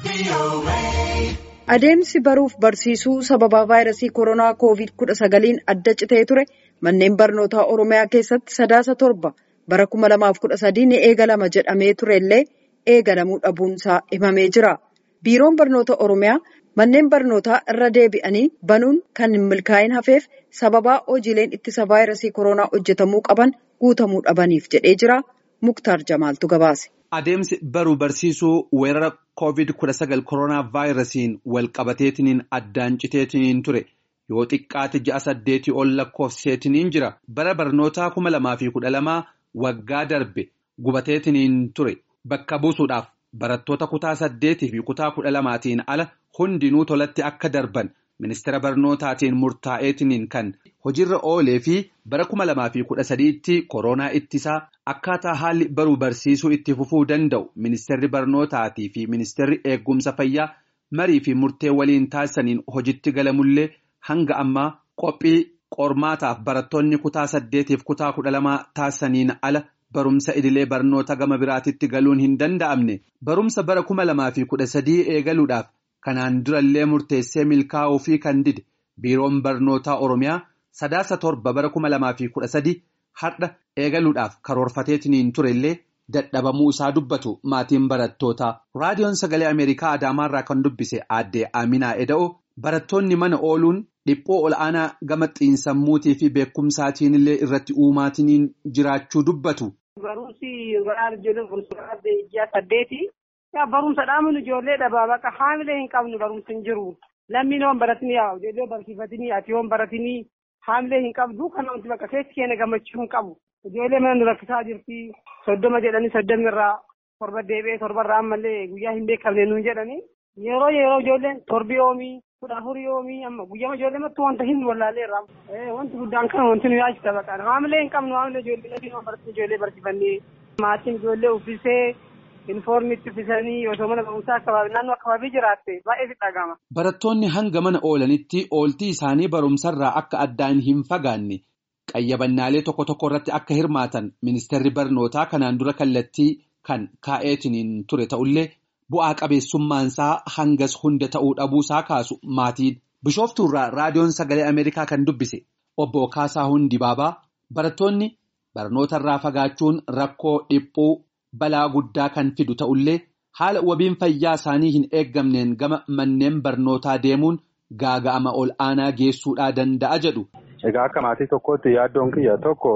Adeemsi baruuf barsiisuu sababaa vaayirasii koronaa koovid kudha sagaliin adda citee ture manneen barnootaa Oromiyaa keessatti sadaasa torba bara kuma lamaaf kudha sadii ni eegalama jedhamee turellee eegalamuu dhabuunsaa himamee jira. Biiroon barnoota Oromiyaa manneen barnootaa irra deebi'anii banuun kan hin milkaa'in hafeef sababaa hojiileen ittisa vaayirasii koronaa hojjetamuu qaban guutamuu dhabaniif jedhee jira. Muktaar Jamaaltu gabaase. Adeemsi baruu barsiisuu weerara koovid kudha sagal koronaa vaayirasiin walqabateetiniin addaan citeetiniin ture yoo xiqqaate ji'a saddeetii ol lakkoofseetiniin jira bara barnootaa kuma lamaa fi kudha lamaa waggaa darbe gubateetiniin ture bakka buusuudhaaf barattoota kutaa saddeetii fi kutaa kudha lamaatiin ala hundinuu tolatti akka darban ministeera barnootaatiin murtaa'eetiniin kan hojiirra oolee fi bara kuma lamaa fi kudha sadiitti koronaa ittisaa akkaataa haalli baruu barsiisuu itti fufuu danda'u ministeerri barnootaatii fi ministeerri eegumsa fayyaa marii fi murtee waliin taasisaniin hojitti galamullee hanga ammaa qophii qormaataaf barattoonni kutaa saddeetiif kutaa kudha lamaa taasisaniin ala barumsa idilee barnoota gama biraatitti galuun hin danda'amne barumsa bara kuma lamaa fi kudha sadii eegaluudhaaf kanaan durallee murteessee milkaa'uu fi kan dide biiroon barnootaa oromiyaa sadaasa torba bara kuma lamaa fi kudha sadii har'a eegaluudhaaf karoorfateetiniin turellee dadhabamuu isaa dubbatu maatiin barattootaa raadiyoon sagalee ameerikaa adaamaarraa kan dubbise aadde Aminaa Eda'oo barattoonni mana ooluun dhiphoo ol'aanaa gama xiinsammuutii fi beekumsaatiin illee irratti uumaatiniin jiraachuu dubbatu. Barumsi garaa ijoolleen barumsa ji'a saddeeti. Barumsa dhaamuun ijoollee dhabaa bakka haamilee hin qabnu barumsi hin jiru. Lammiin waan baratanii yaa ijoollee barsiifatanii ati waan baratanii haamilee hin qabdu kan wanti bakka keessi keenya gammachuu hin qabu. Ijoollee mana nu rakkisaa jirti soddoma jedhanii soddomii irraa torba deebi'ee torba irraa ammallee guyyaa hin beekamne nuun jedhanii yeroo yeroo ijoolleen torbi yoomii kudha afurii yoomii amma guyyaa ijoollee mattuu wanta hin wallaalee irraa wanti guddaan kan wanti nu yaachisa baqaan haamilee hin qabnu haamilee ijoollee lafiin waan baratanii ijoollee barsiifannee maatiin ijoollee uffisee Infoormiitti uffisanii osoo mana barumsaa akkabaabii naannoo akkabaabii jiraatte baay'ee si dhagama. Barattoonni hanga mana oolanitti ooltii isaanii barumsarraa akka addaan hin fagaanne qayyabannaalee tokko tokko irratti akka hirmaatan ministeerri barnootaa kanaan dura kallattii kan kaa'eetiniin ture ta'ullee bu'aa qabeessummaansaa hangas hunda ta'uu dhabuusaa kaasu maatiin. Bishooftuurraa raadiyoon sagalee Ameerikaa kan dubbise obbo Kaasaa Hundi Baabaa barattoonni barnootarraa fagaachuun rakkoo dhiphuu. balaa guddaa kan fidu ta'ullee haala wabiin fayyaa isaanii hin eeggamneen gama manneen barnootaa deemuun gaaga'ama ol aanaa geessuudhaa danda'a jedhu. Egaa akka maatii tokkootti yaaddoon kiyya tokko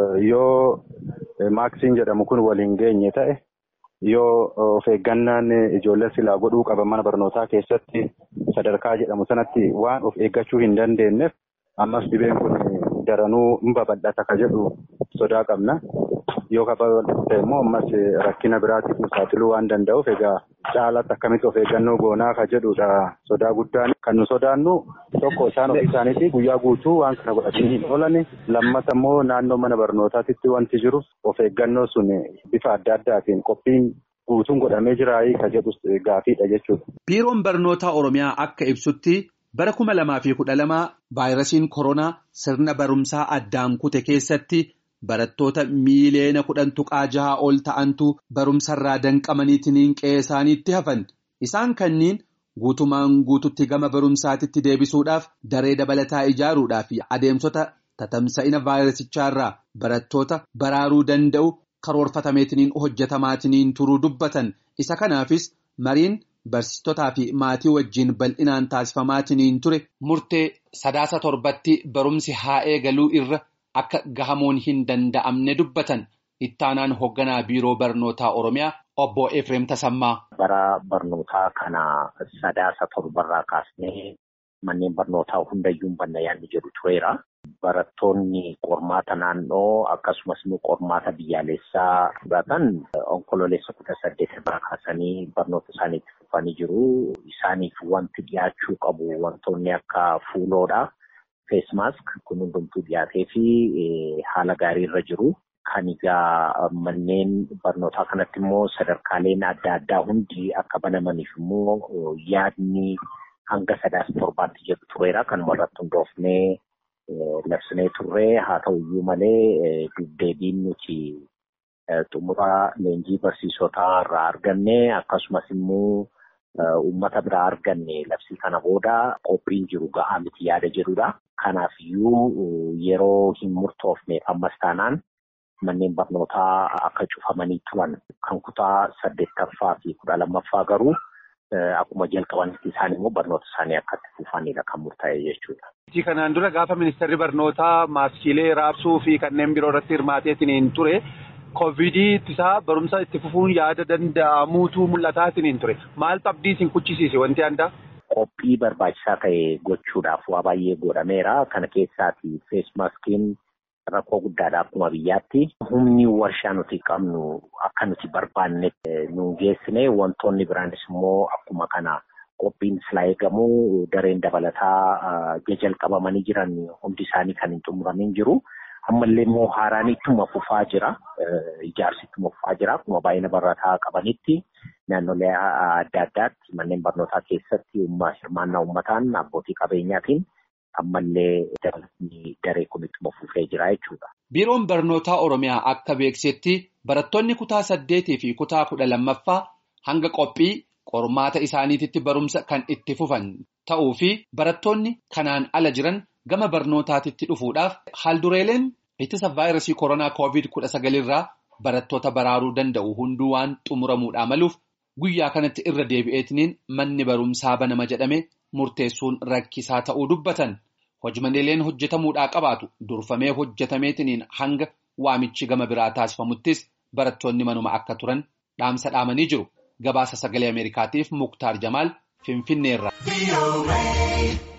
yoo maaksiin jedhamu kun waliin geenye ta'e yoo of eeggannaan ijoollee silaa godhuu qaban mana barnootaa keessatti sadarkaa jedhamu sanatti waan of eeggachuu hin dandeenyeef ammas dhibeen kun daranuu hin babal'ata ka jedhu sodaa qabna. yoo babal'ate immoo ammas rakkina biraatiif nu saaxiluu waan danda'uuf egaa caalatti akkamitti of eeggannoo goonaa ka jedhudha sodaa guddaan kan nu sodaannu tokko isaan ofii isaaniitii guyyaa guutuu waan kana godhatanii hin oolan lammata immoo naannoo mana barnootaatitti wanti jiru of eeggannoo sun bifa adda addaatiin qophiin guutuun godhamee jiraayii ka jedhu gaafiidha jechuudha. Biiroon barnootaa Oromiyaa akka ibsutti bara kuma lamaa fi kudha lamaa vaayirasiin koronaa sirna barumsaa addaan kute keessatti. Barattoota miiliyoona kudhan tuqaa jaha ol ta'antu barumsarraa danqamaniitiin qe'ee isaaniitti hafan. Isaan kanniin guutumaan guututti gama barumsaatitti deebisuudhaaf daree dabalataa ijaaruudhaaf adeemsota tatamsa'ina vaayirasichaarraa barattoota baraaruu danda'u karoorfatameetiin hojjetamaatiin turuu dubbatan. Isa kanaafis mariin barsiistotaa fi maatii wajjin bal'inaan taasifamaatiin ture murtee sadaasa torbatti barumsi haa eegaluu irra. Akka gahamuun hin danda'amne dubbatan ittaanaan hoogganaa biiroo barnootaa Oromiyaa obbo Efreem Tasammaa. Bara barnootaa kana sadaasa torbarraa kaasnee manneen barnootaa hundayyuu hin banna yaadni jedhu tureera. Barattoonni qormaata naannoo akkasumas immoo qormaata biyyaalessaa fudhatan onkololeessa kudha saddeet irraa kaasanii barnoota isaaniitti fufanii jiru. Isaaniif wanti dhiyaachuu qabu wantoonni akka fuuloodha. Feesmaask kun hundumtuu dhiyaatee fi haala gaarii irra jiru. Kan egaa manneen barnootaa kanatti immoo sadarkaaleen adda addaa hundi akka banamaniif immoo yaadni hanga sadaasa torbaatti jedhu tureera. Kan irratti hundoofnee labsinee turre haa ta'u iyyuu malee deebiin nuti xumura leenjii barsiisotaa irraa arganne akkasumas immoo uummata biraa arganne labsii kana booda qophiin jiru gahaa miti yaada jedhudha. Kanaafiyyuu yeroo hin murtoofneef ammas taanaan manneen barnootaa akka cufamanii turan kan kutaa saddeettaffaa fi kudha lammaffaa garuu akkuma jalqabanitti isaan immoo barnoota isaanii akka itti fufanidha kan murtaa'e jechuudha. Kanaan dura gaafa ministeerri barnootaa maaskiilee raabsuu fi kanneen biroo irratti hirmaateetiin ture. Koovidii ittisaa barumsa itti fufuun yaada danda'amuutu mul'ataatiin ture. Maaltu abdii isin kuchisiise wanti addaa? Qophii barbaachisaa ta'e gochuudhaaf waa baay'ee godhameera. Kana keessaati feesmaaskiin rakkoo guddaadha akkuma biyyaatti. Humni warshaa nuti qabnu akka nuti barbaannetti nu geessine wantoonni biraanis immoo akkuma kana qophiin silaa eegamu dareen dabalataa jalqabamanii jiran hundi isaanii kan hin xumuramin jiru. Ammallee immoo haaraan ittuma fufaa jira. Ijaarsi ittuma fufaa jira. Akkuma baay'ina barataa qabanitti naannolee adda addaatti manneen barnootaa keessatti hirmaannaa uummataan abbootii qabeenyaatiin ammallee dabalanii daree kun ittuma fufee jira jechuudha. Biiroon barnootaa Oromiyaa akka beeksetti barattoonni kutaa saddeetii fi kutaa kudha lammaffaa hanga qophii qormaata isaaniititti barumsa kan itti fufan ta'uu fi barattoonni kanaan ala jiran. Gama barnootaatitti dhufuudhaaf haaldureeleen ittisa vaayirasii koronaa koovid kudha sagalirraa barattoota baraaruu danda'u hunduu waan xumuramuudhaa maluuf guyyaa kanatti irra deebi'eetiniin manni barumsaa banama jedhame murteessuun rakkisaa ta'uu dubbatan. Hojimaneeleen hojjetamuudhaa qabaatu durfamee hojjetameetiniin hanga waamichi gama biraa taasifamuttis barattoonni manuma akka turan dhaamsa dhaamanii jiru. Gabaasa sagalee Ameerikaatiif Muktaar Jamaal Finfinneerra.